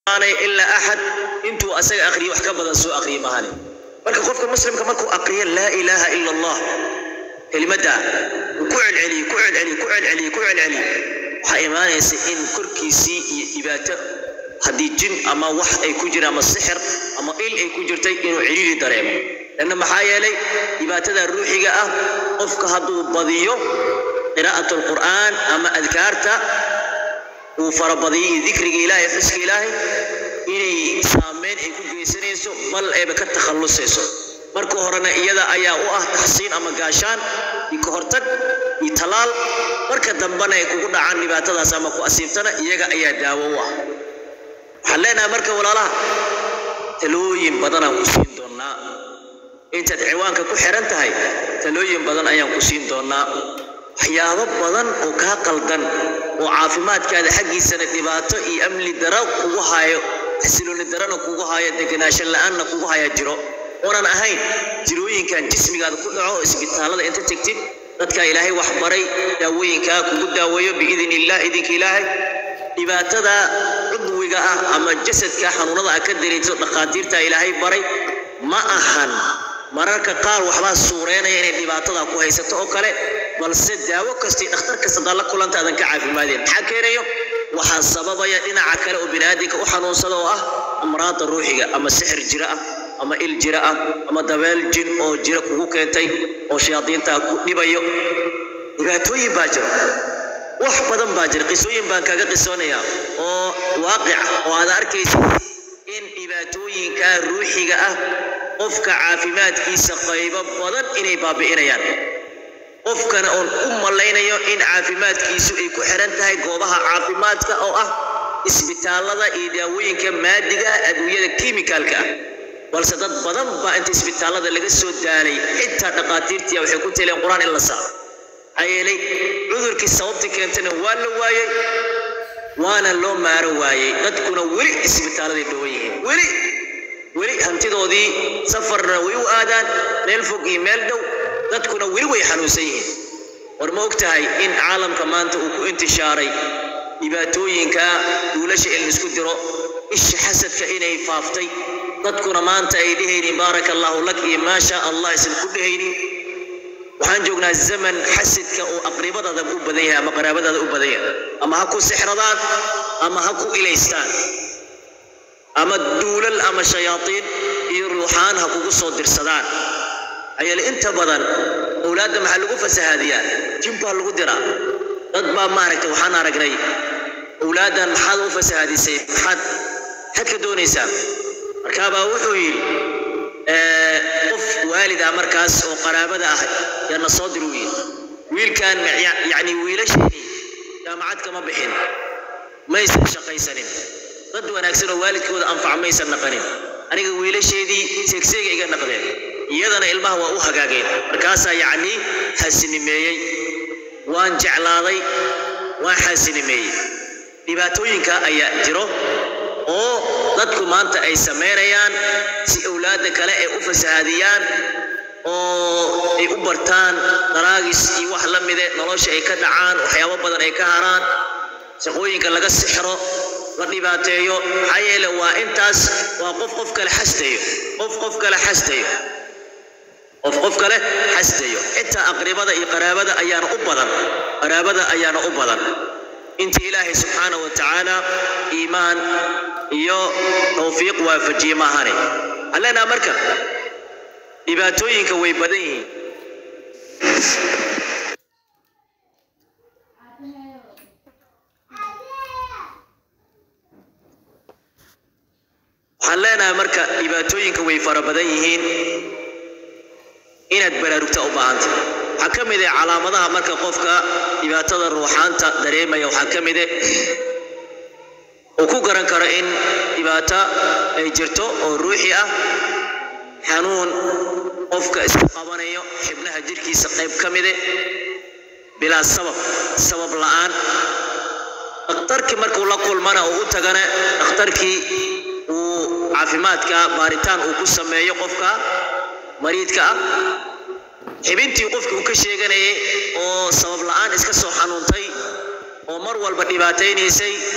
aanay ilaa axad intuu asaga aqriyo wax ka badan soo aqriyo mahane marka qofka muslimka markuu aqriyo laa ilaaha ila allah kelimadda uu ku celceliyo ku celceliyo ku celceliyo ku celceliyo waxaa imaanaysa in korkiisii iyo dhibaato haddii jin ama wax ay ku jiraan ama sixir ama il ay ku jirtay inuu ciriiri dareemo lanna maxaa yeelay dhibaatada ruuxiga ah qofka hadduu badiyo qiraa'at alqur'aan ama adkaarta uu farabadiyo iyo dikriga ilaahay xuska ilaahay inay saameyn ay ku geysanayso bal ayba ka takhallusayso marka horena iyada ayaa u ah taxsiin ama gaashaan iyo ka hortag iyo talaal marka dambena ay kugu dhacaan dhibaatadaas ama ku asiibtana iyaga ayaa daawo u ah waxaan leenahay marka walaalaha talooyin badanaan ku siin doonnaa intaad ciwaanka ku xiran tahay talooyin badan ayaan ku siin doonnaa waxyaabo badan oo kaa qaldan oo caafimaadkaada xaggiisana dhibaato iyo amni daro kugu haayo xasilooni darana kugu haayo deganaansho la-aanna kugu haya jiro oonan ahayn jirooyinkan jismigaada ku dhaco oo isbitaallada inta tegtid dadka ilaahay wax baray daawooyinkaa kugu daaweeyo biidn illah idinka ilaahay dhibaatada cudwiga ah ama jasadka xanuunada ah ka dareento dhakhaatiirta ilaahay baray ma ahan mararka qaar waxbaa suureynaya inay dhibaatada ku haysato oo kale balse daawo kasta iyo dhakhtar kasta haddaad la kulanta aadan ka caafimaadeen maxaa keenayo waxaa sababaya dhinaca kale oo biniaadinka u xanuunsada oo ah amraada ruuxiga ama sixir jira ah ama il jira ah ama dabeel jin oo jira kugu keentay oo shayaadiinta ku dhibayo dhibaatooyin baa jira wax badan baa jira qisooyin baan kaga qisoonayaa oo waaqica oo aad arkaysa in dhibaatooyinka ruuxiga ah qofka caafimaadkiisa qaybo badan inay baabi'inayaan qofkana oon u malaynayo in caafimaadkiisu ay ku xiran tahay goobaha caafimaadka oo ah isbitaallada iyo daawooyinka maadiga ah adduunyada kimikaalka ah balse dad badan baa inta isbitaallada laga soo daalay xitaa dhakhaatiirtiya waxay ku taleen qur-aan in la saaro maxaa yeelay cudurkii sababta keentana waa la waayey waana loo maaro waayey dadkuna weli isbitaaladay dhowan yihiin weli weli hantidoodii safarna way u aadaan meel fog iyo meel dhow dadkuna weli way xanuunsan yihiin war ma og tahay in caalamka maanta uu ku intishaaray dhibaatooyinka duulasha in laisku diro isha xasadka inay faaftay dadkuna maanta ay dhehaynin baaraka allaahu lak iyo maa shaa allah isan ku dhehaynin waxaan joognaa zaman xasidka oo aqribadaada u badan yahay ama qaraabadaada u badan yahay ama ha ku sixradaan ama ha ku ilaystaan ama duulal ama shayaadiin iyo ruuxaan ha kugu soo dirsadaan ayale inta badan owlaadda maxaa lagu fasahaadiyaa jin baa lagu diraa dad baa maaragtay waxaan aragnay owlaaddan maxaad u fasahaadisay maxaad maxaad ka doonaysaa markaabaa wuxuu yidhi qof waalid ah markaas oo qaraabada ah yaana soo dir uu yidhi wiilkan yacni wiilasheeni jaamacad kama bixin maysan shaqaysanin dad wanaagsan oo waalidkooda anfac maysan naqanin aniga wiilasheedii seegseega iga naqdeen iyadana ilmaha waa u hagaageen markaasaa yacni xasinimeeyey waan jeclaaday waan xasinimeeyey dhibaatooyinka ayaa jiro oo dadku maanta ay samaynayaan si owlaadda kale ay u fasahaadiyaan oo ay u bartaan daraagis iyo wax la mide nolosha ay ka dhacaan waxyaabo badan ay ka haraan shaqooyinka laga sixro la dhibaateeyo maxaa yeele waa intaas waa qof qof kale xastayo qof qof kale xastayo qof qof kale xastayo xitaa aqribada iyo qaraabada ayaana u badan qaraabada ayaana u badan inta ilaahay subxaana wa tacaala iimaan iyo tawfiiq waafajiye maahane allena marka dhibaatooyinka way badan yihiin waxaan leenahay marka dhibaatooyinka way fara badan yihiin inaad baraarugta u baahanta waxaa ka mid ah calaamadaha marka qofka dhibaatada ruuxaanta dareemaya waxaa ka mid ah uu ku garan karo in dhibaato ay jirto oo ruuxi ah xanuun qofka isku qabanayo xibnaha jirkiisa qayb ka mide bilaa sabab sabab la'aan dhakhtarkii markuu la kulmana uu u tagana dhakhtarkii uu caafimaadka baaritaan uu ku sameeyo qofka mariidka ah xibintii qofkii uu ka sheeganayay oo sabab la'aan iska soo xanuuntay oo mar walba dhibaataynaysay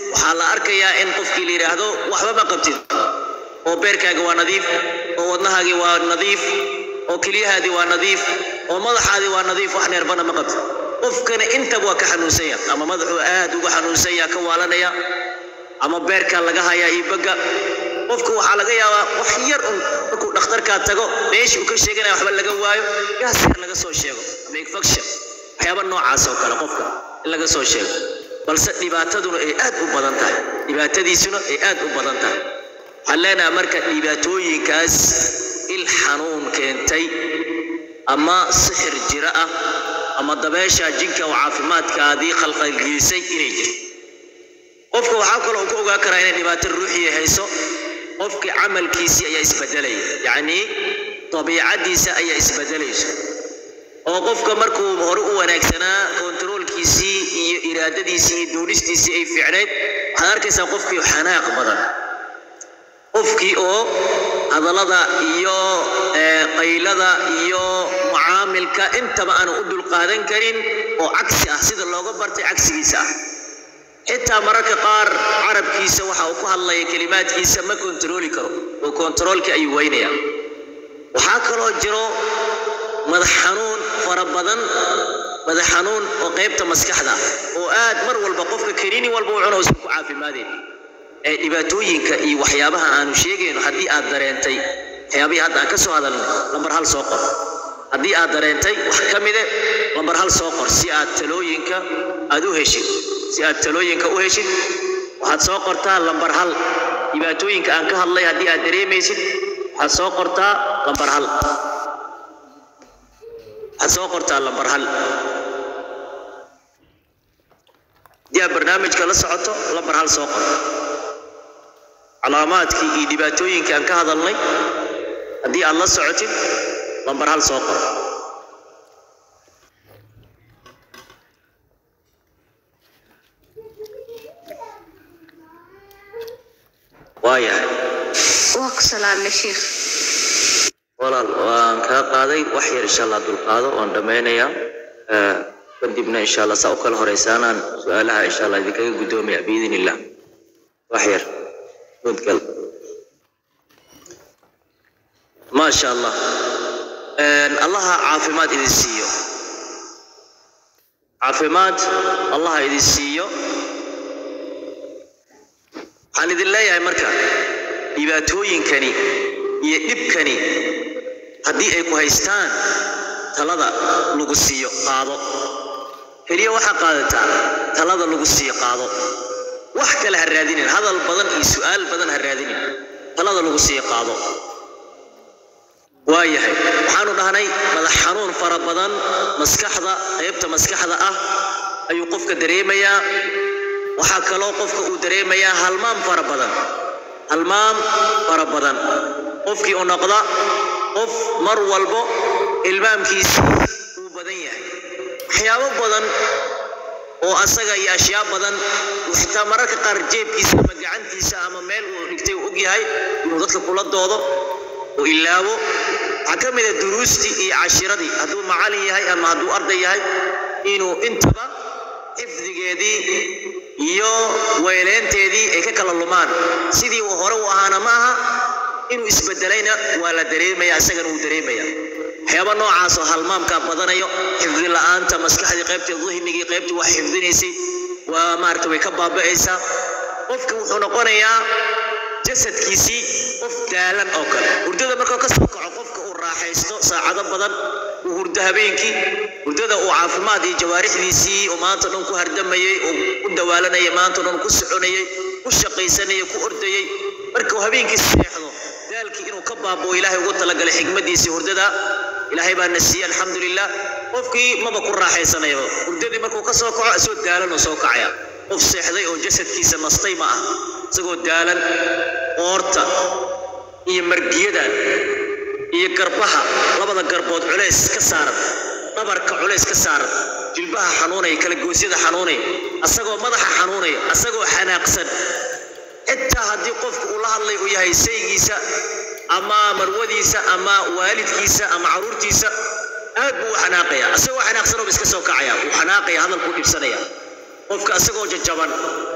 waxaa la arkayaa in qofkii la yidhaahdo waxba ma qabtid oo beerkaaga waa nadiif oo wadnahaagii waa nadiif oo keliyahaadii waa nadiif oo madaxaadii waa nadiif wax neerbana ma qabtid qofkana intaba waa ka xanuunsanya ama madaxuu aad uga xanuunsanya ka waalanaya ama beerkaa laga hayaa iyo bagga qofka waxaa laga yaabaa wax yar un markuu dhakhtarkaa tago meeshii uu ka sheeganaya waxba laga waayo gaas yar laga soo sheego ama infection waxyaaba noocaas oo kale qofka in laga soo sheego balse dhibaataduna ay aad u badan tahay dhibaatadiisuna ay aad u badan tahay waxaan leenahay marka dhibaatooyinkaas il xanuun keentay ama sixir jiro ah ama dabeesha jinka oo caafimaadkaadii khalqalgelisay inay jirto qofka waxaa kaloo ku ogaan karaa inay dhibaato ruuxiya hayso qofkii camalkiisii ayaa isbedelaya yacnii dabiicadiisa ayaa isbedelayso oo qofka markuu hore u wanaagsanaa kontaroolkiisii iyo iraadadiisii iyo doonistiisii ay fiicnayd waxaad arkaysaa qofkii xanaaq badan qofkii oo hadallada iyo qaylada iyo mucaamilka intaba aanu u dulqaadan karin oo cagsi ah sida looga bartay cagsigiisa ah xitaa mararka qaar carabkiisa waxa uu ku hadlaya kelimaadkiisa ma kontarooli karo oo kontaroolkii ayuu weynaya waxaa kaloo jiro madax xanuun fara badan madax xanuun oo qaybta maskaxda oo aad mar walba qofka kaniini walba u cuno usan ku caafimaadeen ee dhibaatooyinka iyo waxyaabaha aanu sheegayno haddii aad dareentay waxyaabihii hadda aan ka soo hadalnay lambar hal soo qor haddii aad dareentay wax ka mide lambar hal soo qor si aad talooyinka aad u heshid si aad talooyinka u heshid waxaad soo qortaa lambar hal dhibaatooyinka aan ka hadlay haddii aad dareemaysid waxaad soo qortaa lambar hal waxaad soo qortaa lambar hal haddii aad barnaamijka la socoto lambar hal soo qor calaamaadkii iyo dhibaatooyinkii aan ka hadalnay haddii aad la socotid lambar hal soo qor waayahay waa ku salaamay sheikh walaal waan kaa qaaday wax yar insha allah dulqaado waan dhammaynayaa kadibna insha allah saa u kala horeysaanaan su-aalaha insha allah idinkaga guddoomaya biidin illah wax yar mudgal maasha allah allaha caafimaad idin siiyo caafimaad allaha idin siiyo waxaan idin leeyahay marka dhibaatooyinkani iyo dhibkani haddii ay ku haystaan talada lagu siiyo qaado keliya waxaa qaadataa talada lagu siiyo qaado wax kale ha raadinin hadal badan iyo su-aal badan ha raadinin talada lagu siiyo qaado waayahay waxaanu dhahnay madax xanuun fara badan maskaxda qaybta maskaxda ah ayuu qofka dareemayaa waxaa kaloo qofka uu dareemayaa halmaam fara badan halmaam fara badan qofkii u noqda qof mar walbo ilmaamkiisa uu badan yahay waxyaabo badan oo asaga iyo ashyaa badan uu xitaa mararka qaar jeebkiisa ama gacantiisa ama meel uu dhigtay uu og yahay inuu dadka kula doodo uu ilaabo waxaa ka mid a duruustii iyo cashiradii hadduu macalin yahay ama hadduu arday yahay inuu intaba xifdigeedii iyo weyleynteedii ay ka kala lumaan sidii uu hore u ahaana ma aha inuu isbedelayna waa la dareemaya isagana wuu dareemaya waxyaaba noocaasoo halmaamkaa badanayo xifdi la-aanta maskaxdii qaybtii dihnigii qaybtii wax xifdinaysay waa maarata way ka baaba'aysaa qofka wuxuu noqonayaa jasadkiisii qof daalan oo kale hurdada markuu ka soo kaco qofka uu raaxaysto saacado badan uu hurdo habeenkii hurdada uu caafimaad iyo jawaarixdiisii oo maanta dhan ku hardamayey oo ku dawaalanayay maanta dhan ku soconayay ku shaqaysanayay ku ordayay markuu habeenkii seexdo daalkii inuu ka baaboo ilaahay ugu talagalay xigmadiisii hurdada ilaahay baa na siiyey alxamdulilah qofkii maba ku raaxaysanayaba hurdadii markuu ka soo kaco isoo daalan oo soo kacaya qof seexday oo jasadkiisa nastay ma ah isagoo daalan qoorta iyo margiyada iyo garbaha labada garbood culays ka saaran dhabarka culays ka saaran jilbaha xanuunaya kala goosyada xanuunaya asagoo madaxa xanuunaya asagoo xanaaqsan xitaa haddii qofku uu la hadlay uu yahay saygiisa ama marwadiisa ama waalidkiisa ama caruurtiisa aad buu u xanaaqaya asagoo xanaaqsan oo iska soo kacaya wuu xanaaqaya hadalkuu dhibsanaya qofka asagoo jajaban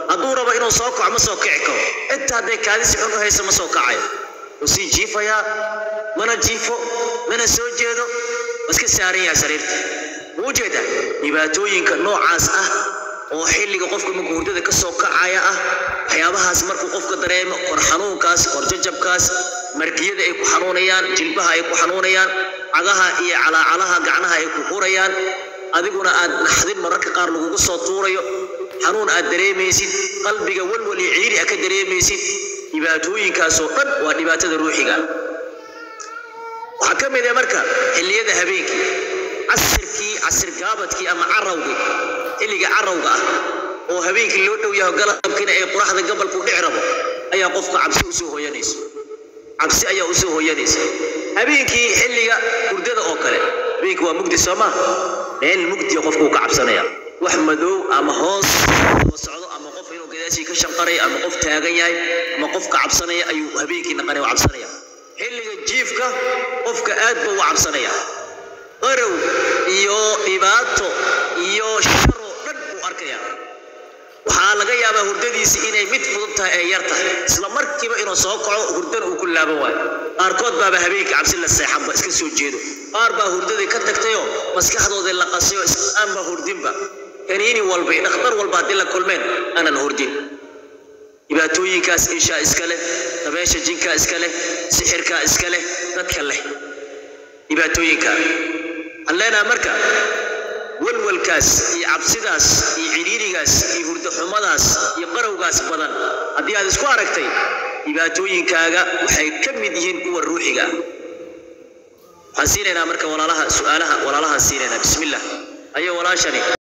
hadduu rabo inuu soo kaco ma soo kici karo xitaa hadday kaadisi xun u hayso ma soo kacayo wuu sii jiifayaa mana jiifo mana soo jeedo waa iska saaran yahay sariirta wuu ujeedaa dhibaatooyinka noocaas ah oo xilliga qofka markuu hurdada ka soo kacaya ah waxyaabahaas markuu qofka dareemo kor xanuunkaas kor jajabkaas margiyada ay ku xanuunayaan jilbaha ay ku xanuunayaan cagaha iyo calaacalaha gacnaha ay ku hurayaan adiguna aad naxdin mararka qaar lagugu soo tuurayo xanuun aad dareemaysid qalbiga walwal iyo ciiri a ka dareemaysid dhibaatooyinkaasoo dhan waa dhibaatada ruuxiga waxaa ka mid ah marka xilliyada habeenkii casirkii casir gaabadkii ama carawgii xilliga carawga ah oo habeenkii loo dhow yaho galabkiina ay qoraxda gabalku dhici rabo ayaa qofka cabsi usoo hooyanaysa cabsi ayaa usoo hooyanaysa habeenkii xilliga hurdada oo kale habeenkii waa mugdi soo maa meel mugdiya qofka uu ka cabsanaya wax madow ama hoos oo socdo ama qof inuu gadaashii ka shanqaraya ama qof taagan yahay ama qof ka cabsanaya ayuu habeenkii naqanaya u cabsanaya xilliga jiifka qofka aad buu u cabsanaya qarow iyo dhibaato iyo sharoo dhan buu arkaya waxaa laga yaabaa hurdadiisi inay mid fudud tahay ee yar tahay isla markiiba inuu soo kaco hurdana uu ku laaban waayo qaarkood baaba habeenkii cabsi la seexanba iska soo jeedo qaar baa hurdadii ka tagtayoo maskaxdoodii la qasayoo aanba hurdinba kaniini walba iyo dhakhtar walba haddii la kulmeen aanan hurdin dhibaatooyinkaas ishaa iska leh dabeesha jinkaa iska leh sixirkaa iska leh dadka leh dhibaatooyinka waxaan leenaha marka walwalkaas iyo cabsidaas iyo ciriirigaas iyo hurdaxumadaas iyo qarowgaas badan haddii aad isku aragtay dhibaatooyinkaaga waxay ka mid yihiin kuwa ruuxiga waxaan siinaynaa marka walaalaha su-aalaha walaalahaan siinaynaa bismillah ayo walaashani